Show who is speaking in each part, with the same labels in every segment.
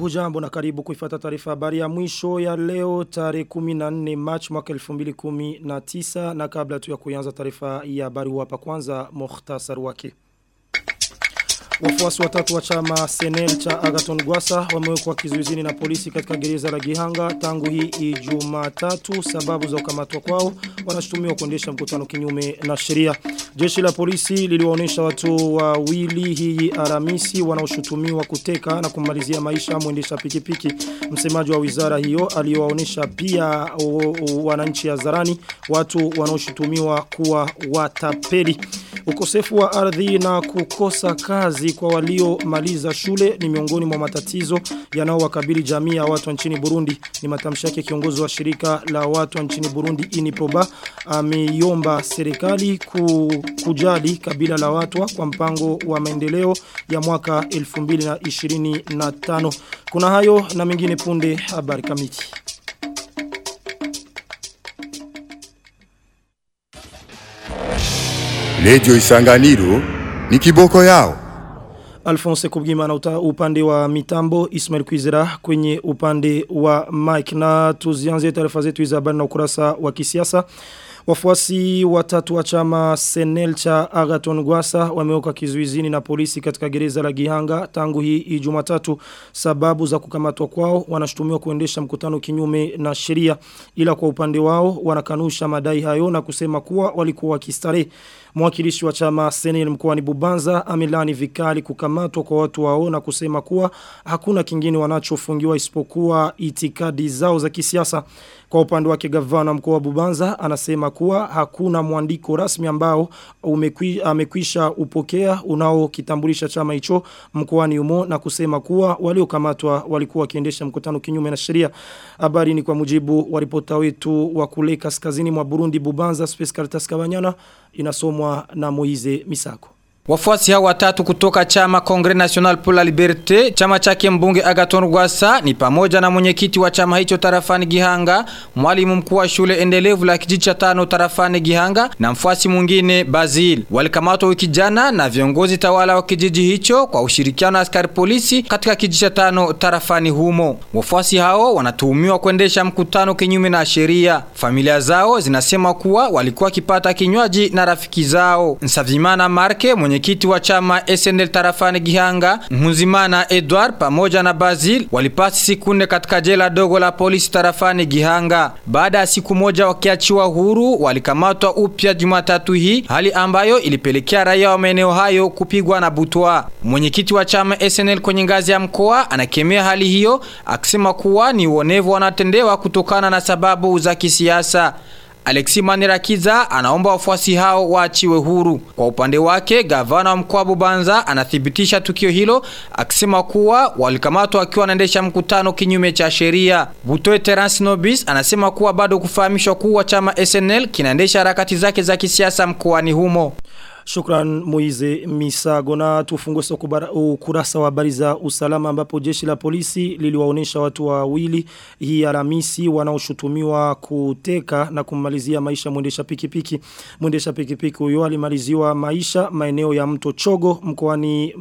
Speaker 1: Hujambo na karibu kuifata taarifa habari ya mwisho ya leo tarehe 14 March mwaka 2019 na kabla tu ya kuanza taarifa ya habari hapa kwanza mukhtasar wake. Wafuasi watatu wa chama Senel cha Agaton Gwasa wamewekwa kizuizini na polisi katika gereza la Gihanga tangu hii Ijumatatu sababu za kukamatwa kwao wanashutumiwa kuendesha mkutano kinyume na sheria. Jeshi la polisi liliwaonesha watu wawili hii Aramisi wanaoshutumiwa kuteka na kumalizia maisha mwendesha pikipiki. Msemaji wa wizara hiyo aliwaonesha pia wananchi ya Zarani watu wanaoshutumiwa kuwa watapeli. Ukosefu wa ardhi na kukosa kazi kwa waliomaliza shule ni miongoni mwa matatizo yanaowakabili jamii ya watu nchini Burundi. Ni matamshi yake kiongozi wa shirika la watu nchini Burundi Iniproba ameiomba serikali ku, kujali kabila la watu kwa mpango wa maendeleo ya mwaka 2025. Kuna hayo na mengine punde habari kamiti.
Speaker 2: Lejo Isanganiro ni kiboko yao.
Speaker 1: Alphonse Kubgima na upande wa mitambo Ismail Kwizera kwenye upande wa Mike na tuzianze taarifa zetu za habari na ukurasa wa kisiasa. Wafuasi watatu wa chama Senel cha Agaton Gwasa wamewekwa kizuizini na polisi katika gereza la Gihanga tangu hii Ijumatatu sababu za kukamatwa kwao wanashutumiwa kuendesha mkutano kinyume na sheria ila kwa upande wao wanakanusha madai hayo na kusema kuwa walikuwa wakistarehe Mwakilishi wa chama Senel mkoani Bubanza amelani vikali kukamatwa kwa watu wao na kusema kuwa hakuna kingine wanachofungiwa isipokuwa itikadi zao za kisiasa. Kwa upande wake gavana mkoa wa Bubanza anasema kuwa hakuna mwandiko rasmi ambao umekwi, amekwisha upokea unaokitambulisha chama hicho mkoani humo na kusema kuwa waliokamatwa walikuwa wakiendesha mkutano kinyume na sheria. Habari ni kwa mujibu wa ripota wetu wa kule kaskazini mwa Burundi Bubanza Space Caritas Kabanyana inasomwa na Moize Misako.
Speaker 3: Wafuasi hao watatu kutoka chama Congre National pour la Liberté, chama chake mbunge Agaton Rwasa ni pamoja na mwenyekiti wa chama hicho tarafani Gihanga, mwalimu mkuu wa shule endelevu la kijiji cha tano tarafani Gihanga na mfuasi mwingine Bazil. Walikamatwa wiki jana na viongozi tawala wa kijiji hicho kwa ushirikiano na askari polisi katika kijiji cha tano tarafani humo. Wafuasi hao wanatuhumiwa kuendesha mkutano kinyume na sheria. Familia zao zinasema kuwa walikuwa kipata kinywaji na rafiki zao. Nsavimana Marke mwenyekiti wa chama SNL tarafani Gihanga, Mhuzimana Edward pamoja na Bazil walipasi siku nne katika jela dogo la polisi tarafani Gihanga. Baada ya siku moja wakiachiwa huru, walikamatwa upya Jumatatu hii, hali ambayo ilipelekea raia wa maeneo hayo kupigwa na butwa. Mwenyekiti wa chama SNL kwenye ngazi ya mkoa anakemea hali hiyo akisema kuwa ni uonevu wanatendewa kutokana na sababu za kisiasa. Alexi Manirakiza anaomba wafuasi hao waachiwe huru. Kwa upande wake, gavana wa mkoa Bubanza anathibitisha tukio hilo akisema kuwa walikamatwa wakiwa wanaendesha mkutano kinyume cha sheria. Butoe Terence Nobis anasema kuwa bado kufahamishwa kuwa chama SNL kinaendesha harakati zake za kisiasa mkoani humo.
Speaker 1: Shukran Moize Misago na tufungue ukurasa wa habari za usalama ambapo jeshi la polisi liliwaonesha watu wawili hii Alhamisi wanaoshutumiwa kuteka na kumalizia maisha mwendesha pikipiki. Mwendesha pikipiki huyo alimaliziwa maisha maeneo ya mto Chogo mkoani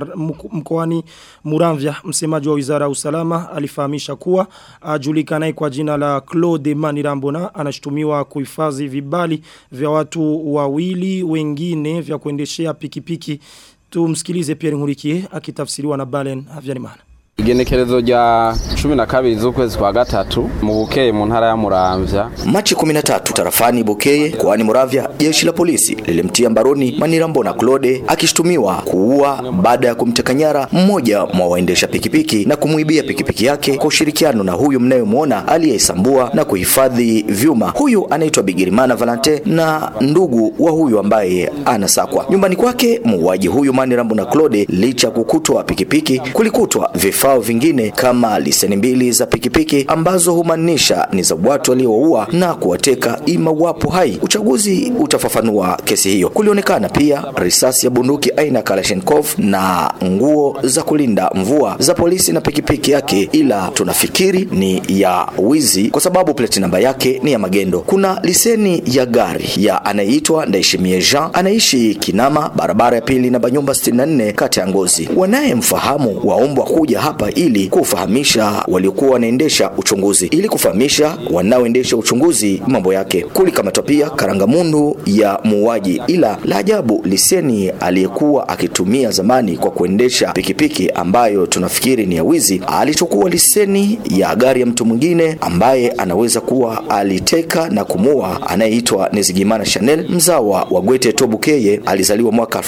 Speaker 1: mkoani Muramvya. Msemaji wa Wizara ya Usalama alifahamisha kuwa ajulikanaye kwa jina la Claude Manirambona anashutumiwa kuhifadhi vibali vya watu wawili wengine vingine vya kuendeshea pikipiki. Tumsikilize Pierre Nkurikiye akitafsiriwa na Balen Havyarimana.
Speaker 4: Igenekerezo rya 12 z'ukwezi kwa gatatu mu Bukeye mu ntara ya Muramvya.
Speaker 5: Machi 13 tarafani Bukeye kwani Muramvya jeshi la polisi lilimtia mbaroni Manirambo na Claude akishtumiwa kuua baada ya kumteka nyara mmoja mwa waendesha pikipiki na kumuibia pikipiki yake kwa ushirikiano na huyu mnayemwona aliyeisambua na kuhifadhi vyuma. Huyu anaitwa Bigirimana Valente na ndugu wa huyu ambaye anasakwa. Nyumbani kwake muuaji huyu Manirambo na Claude licha kukutwa pikipiki kulikutwa vifaa vifaa vingine kama liseni mbili za pikipiki ambazo humaanisha ni za watu walioua na kuwateka ima wapo hai. Uchaguzi utafafanua kesi hiyo. Kulionekana pia risasi ya bunduki aina Kalashnikov na nguo za kulinda mvua za polisi na pikipiki yake, ila tunafikiri ni ya wizi kwa sababu plate namba yake ni ya magendo. Kuna liseni ya gari ya anayeitwa Ndaishimie Jean anaishi Kinama, barabara ya pili namba nyumba 64 kati ya Ngozi. Wanayemfahamu waombwa kuja hapa hapa ili kufahamisha waliokuwa wanaendesha uchunguzi, ili kufahamisha wanaoendesha uchunguzi mambo yake. Kulikamatwa pia karangamundu ya muuaji, ila la ajabu liseni aliyekuwa akitumia zamani kwa kuendesha pikipiki ambayo tunafikiri ni ya wizi, alichukua liseni ya gari ya mtu mwingine ambaye anaweza kuwa aliteka na kumua, anayeitwa Nizigimana Chanel, mzawa wa Gwete Tobukeye, alizaliwa mwaka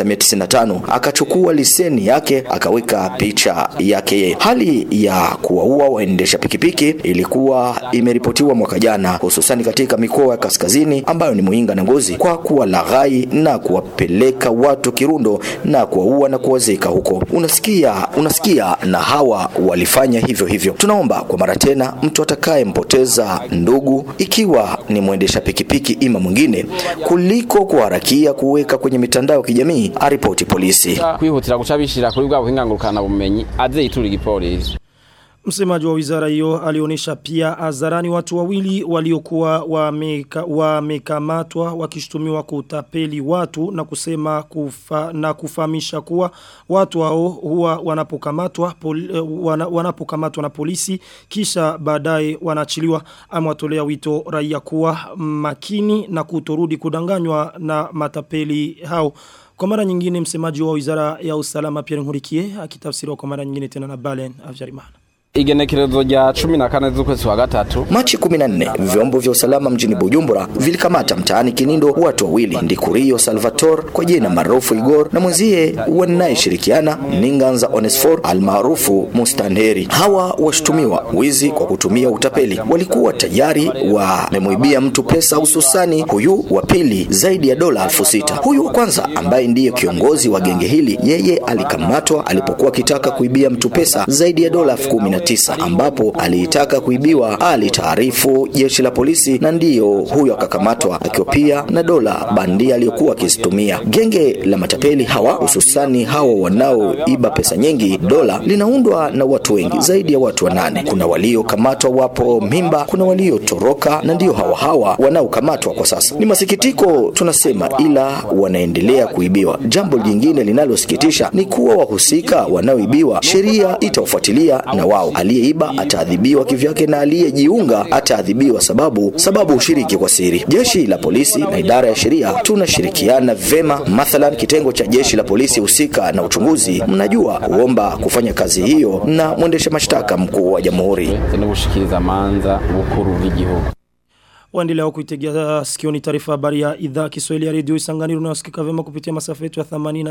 Speaker 5: 1995 akachukua liseni yake akaweka picha yake yeye. Hali ya kuwaua waendesha pikipiki ilikuwa imeripotiwa mwaka jana, hususani katika mikoa ya kaskazini ambayo ni Muinga na Ngozi, kwa kuwalaghai na kuwapeleka watu Kirundo na kuwaua na kuwazika huko. Unasikia, unasikia, na hawa walifanya hivyo hivyo. Tunaomba kwa mara tena, mtu atakayempoteza ndugu, ikiwa ni mwendesha pikipiki ima mwingine, kuliko kuharakia kuweka kwenye mitandao ya kijamii, aripoti polisi.
Speaker 4: kwihutira guca bishira kuri bwa buhinga ngurukana bumenyi aze yitura igipolisi
Speaker 1: Msemaji wa wizara hiyo alionyesha pia hadharani watu wawili waliokuwa wameka- wamekamatwa wakishtumiwa kutapeli watu na kusema kufa, na kufahamisha kuwa watu hao huwa wanapokamatwa pol, eh, wana, wanapokamatwa na polisi kisha baadaye wanachiliwa amewatolea wito raia kuwa makini na kutorudi kudanganywa na matapeli hao. Kwa mara nyingine msemaji wa wizara ya usalama Pierre Nkurikiye akitafsiriwa kwa mara nyingine tena na Balen Avjarimana.
Speaker 4: igenekerezo rya cumi na kane z'ukwezi kwa gatatu
Speaker 5: Machi 14 vyombo vya usalama mjini Bujumbura vilikamata mtaani Kinindo watu wawili Ndikurio Salvatore kwa jina maarufu Igor na mwenzie wanayeshirikiana Ninganza Onesfor almaarufu Mustanderi. Hawa washtumiwa wizi kwa kutumia utapeli, walikuwa tayari wamemwibia mtu pesa, hususani huyu wa pili zaidi ya dola elfu sita. Huyu wa kwanza ambaye ndiye kiongozi wa genge hili, yeye alikamatwa alipokuwa akitaka kuibia mtu pesa zaidi ya dola elfu kumi na tisa ambapo aliitaka kuibiwa alitaarifu jeshi la polisi na ndiyo huyo akakamatwa akiwa pia na dola bandia aliyokuwa akizitumia. Genge la matapeli hawa hususani hawa wanaoiba pesa nyingi dola linaundwa na watu wengi zaidi ya watu wanane. Kuna waliokamatwa wapo mimba, kuna waliotoroka na ndio hawa hawa wanaokamatwa kwa sasa. Ni masikitiko tunasema, ila wanaendelea kuibiwa. Jambo jingine linalosikitisha ni kuwa wahusika wanaoibiwa sheria itawafuatilia na wao aliyeiba ataadhibiwa kivyake na aliyejiunga ataadhibiwa sababu sababu ushiriki kwa siri. Jeshi la polisi na idara ya sheria tunashirikiana vema. Mathalan, kitengo cha jeshi la polisi husika na uchunguzi, mnajua kuomba kufanya kazi hiyo na mwendesha mashtaka mkuu wa jamhuri.
Speaker 4: n'ubushikiriza manza bukuru bw'igihugu
Speaker 1: Waendelea kuitegea sikioni taarifa habari ya idhaa Kiswahili ya redio Isanganiro unayosikika vema kupitia masafa yetu ya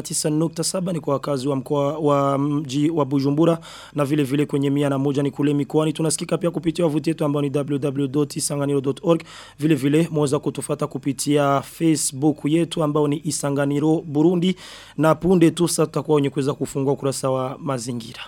Speaker 1: 89.7 ni kwa wakazi wa mkoa wa mji wa Bujumbura na vile vile kwenye mia na moja ni kule mikoani tunasikika pia kupitia wavuti yetu ambao ni www.isanganiro.org vile vile mweza kutufuata kupitia Facebook yetu ambao ni Isanganiro Burundi na punde tu sasa tutakuwa wenye kuweza kufungua ukurasa wa mazingira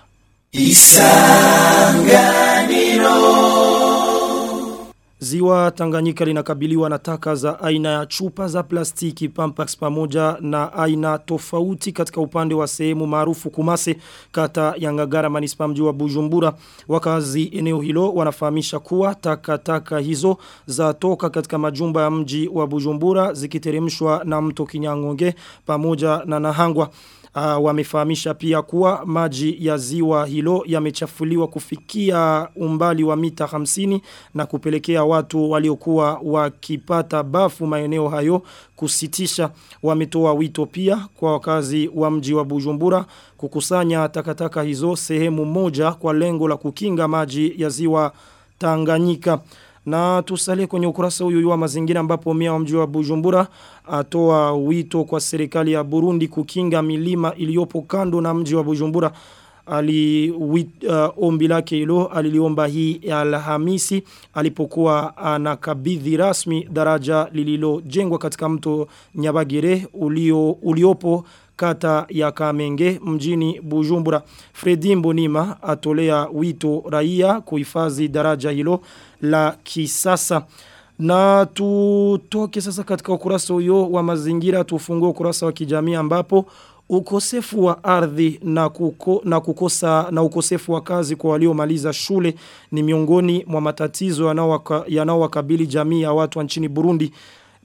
Speaker 1: Ziwa Tanganyika linakabiliwa na taka za aina ya chupa za plastiki pampax pamoja na aina tofauti katika upande wa sehemu maarufu Kumase kata ya Ngagara manispa mji wa Bujumbura. Wakazi eneo hilo wanafahamisha kuwa taka taka hizo za toka katika majumba ya mji wa Bujumbura zikiteremshwa na mto Kinyangonge pamoja na Nahangwa. Uh, wamefahamisha pia kuwa maji ya ziwa hilo yamechafuliwa kufikia umbali wa mita 50 na kupelekea watu waliokuwa wakipata bafu maeneo hayo kusitisha wametoa wito pia kwa wakazi wa mji wa Bujumbura kukusanya takataka hizo sehemu moja kwa lengo la kukinga maji ya ziwa Tanganyika na tusalie kwenye ukurasa huyu wa mazingira ambapo mia wa mji wa Bujumbura atoa wito kwa serikali ya Burundi kukinga milima iliyopo kando na mji wa Bujumbura ali wit, uh, ombi lake hilo aliliomba hii Alhamisi alipokuwa anakabidhi rasmi daraja lililojengwa katika mto Nyabagere ulio uliopo kata ya Kamenge mjini Bujumbura. Fredi Mbonima atolea wito raia kuhifadhi daraja hilo la kisasa. Na tutoke sasa katika ukurasa huyo wa mazingira tufungue ukurasa wa kijamii ambapo ukosefu wa ardhi na, kuko, na kukosa na ukosefu wa kazi kwa waliomaliza shule ni miongoni mwa matatizo yanaowakabili jamii ya watu nchini Burundi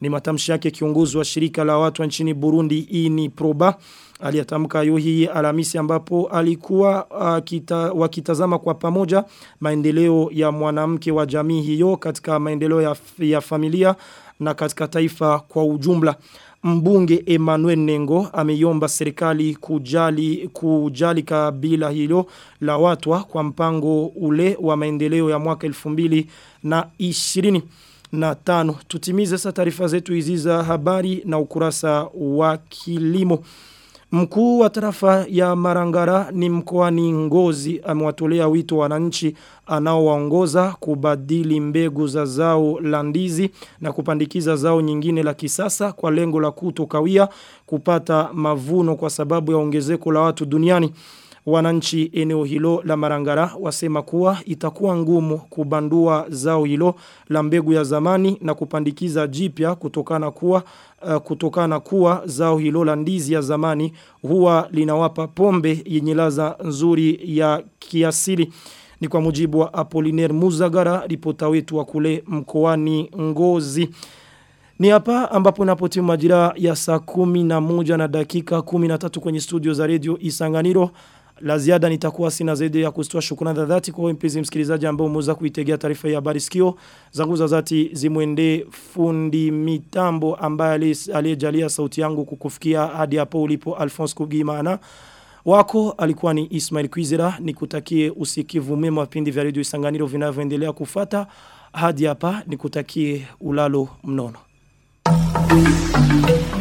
Speaker 1: Ni matamshi yake kiongozi wa shirika la watu wa nchini Burundi ini proba aliyatamka hayo hii Alhamisi ambapo alikuwa uh, kita, wakitazama kwa pamoja maendeleo ya mwanamke wa jamii hiyo katika maendeleo ya, ya familia na katika taifa kwa ujumla. Mbunge Emmanuel Nengo ameiomba serikali kujali kujali kabila hilo la watwa kwa mpango ule wa maendeleo ya mwaka 2020 na tano. Tutimize sasa taarifa zetu hizi za habari na ukurasa wa kilimo. Mkuu wa tarafa ya Marangara ni mkoani Ngozi amewatolea wito wananchi anaowaongoza kubadili mbegu za zao la ndizi na kupandikiza zao nyingine la kisasa kwa lengo la kutokawia kupata mavuno kwa sababu ya ongezeko la watu duniani. Wananchi eneo hilo la Marangara wasema kuwa itakuwa ngumu kubandua zao hilo la mbegu ya zamani na kupandikiza jipya kutokana kuwa uh, kutokana kuwa zao hilo la ndizi ya zamani huwa linawapa pombe yenye ladha nzuri ya kiasili. Ni kwa mujibu wa Apollinaire Muzagara ripota wetu wa kule mkoani Ngozi. Ni hapa ambapo napotimu majira ya saa kumi na moja na dakika kumi na tatu kwenye studio za radio Isanganiro. La ziada nitakuwa sina zaidi ya kustoa shukrani za dhati kwa wewe mpenzi msikilizaji ambao umeweza kuitegea taarifa ya habari sikio. Zangu za dhati zimwende fundi mitambo ambaye aliyejalia sauti yangu kukufikia hadi hapo ulipo Alphonse Kugimana. Wako alikuwa ni Ismail Kwizera nikutakie usikivu mema vipindi vya radio Isanganiro vinavyoendelea kufata hadi hapa nikutakie ulalo mnono. Thank you.